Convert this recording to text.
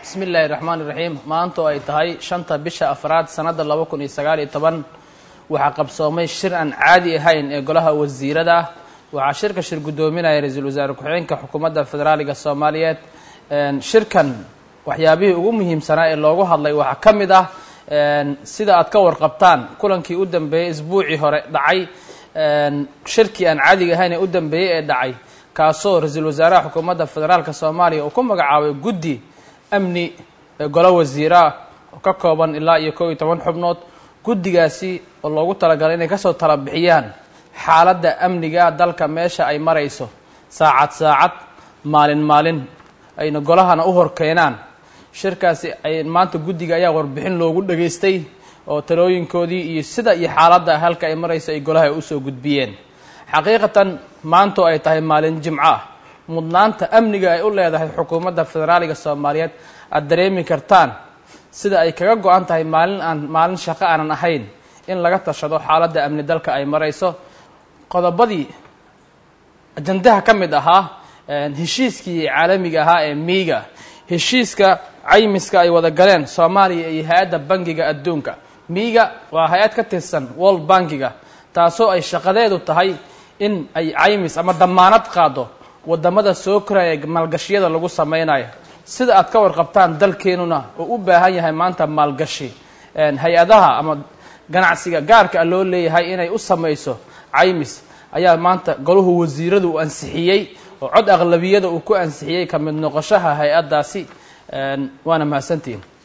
bismi illaahi raxmaan iraxiim maanta oo ay tahay shanta bisha afraad sanadda laba kun iyo sagaal iyo toban waxaa qabsoomay shir aan caadi ahayn ee golaha wasiirada waxaa shirka shir guddoominaya ra-iisul wasaare ku-xigeenka xukuumadda federaaliga soomaaliyeed shirkan waxyaabihii ugu muhiimsanaa ee loogu hadlay waxaa ka mid ah sida aad ka warqabtaan kulankii u dambeeyey isbuucii hore dhacay shirkii aan caadiga ahayn ee u dambeeyey ee dhacay kaasoo ra-iisul wasaaraha xukuumadda federaalka soomaaliya uu ku magacaabay guddi amni ee golo wasiiraa oo ka kooban ilaa iyo kow iyo toban xubnood guddigaasi oo loogu talagalay inay kasoo tala bixiyaan xaaladda amniga dalka meesha ay marayso saacad saacad maalin maalin ayna golahana u hor keenaan shirkaasi ay maanta guddiga ayaa warbixin loogu dhageystay oo talooyinkoodii iyo sida iyo xaaladda halka ay marayso ay golaha usoo gudbiyeen xaqiiqatan maantoo ay tahay maalin jimco ah mudnaanta amniga ay u leedahay xukuumadda federaaliga soomaaliyeed aada dareemi kartaan sida ay kaga go-an tahay maalin aan maalin shaqo aanan ahayn in laga tashado xaaladda amni dalka ay marayso qodobadii ajandaha ka mid ahaa heshiiskii caalamiga ahaa ee miiga heshiiska caymiska ay wada galeen soomaaliya iyo hay-adda bangiga adduunka miiga waa hay-ad ka tirsan world bankiga taasoo ay shaqadeedu tahay in ay caymis ama damaanad qaado wadamada soo koraya maalgashiyada lagu sameynayo sida aad ka warqabtaan dalkeenuna oo u baahan yahay maanta maalgashi hay-adaha ama ganacsiga gaarka a loo leeyahay inay u samayso caymis ayaa maanta golahu wasiiradu uu ansixiyey oo cod aqlabiyada uu ku ansixiyey ka mid noqoshaha hay-addaasi waana mahadsantihin